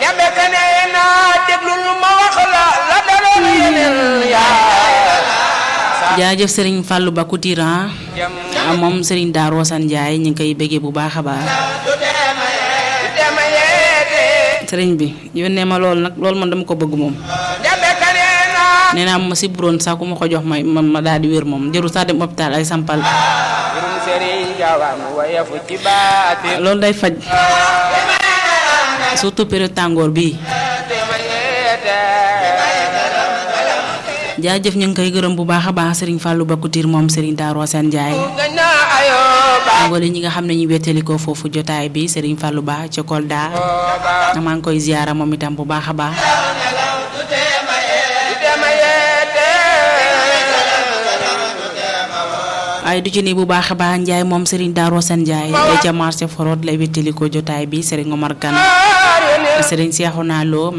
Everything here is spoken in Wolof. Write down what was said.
jabe ka nee naa déglul ma wax la la daloon yeneen yaa jaajëf Serigne Fallou Ba Koutiran moom Serigne Darou Assane Ndiaye ñu ngi koy bëggee bu baax a baax dema yeete Serigne bi yónnee ma loolu nag loolu man dama ko bëgg moom. jabe ka nee naa nee naa ma si buroon sax ku ma ko jox may ma ma daal di wér moom jëru sax dem hôpital ay sampal jurum sëriñ jawam wayefu ci baati loolu day faj surtout période tàngoor bii dema yeete jaajëf ñu ngi koy gërëm bu baax a baax Serigne Fallou Ba Koutiir moom Serigne Darou Assane Ndiaye gañ naa ayooba wala ñi nga xam ne ñu wettelikoo foofu jotaay bi Serigne Fallou Ba ca Kolda ooba maa ngi koy ziyaara moom itam bu baax a baax dema yeete waaye du ci ni bu baax a baax Ndiaye moom Serigne Darou Assane Ndiaye ca marché Forod lay wettelikoo jotaay bi Serigne Omar Kane Serigne Cheikhouna Lo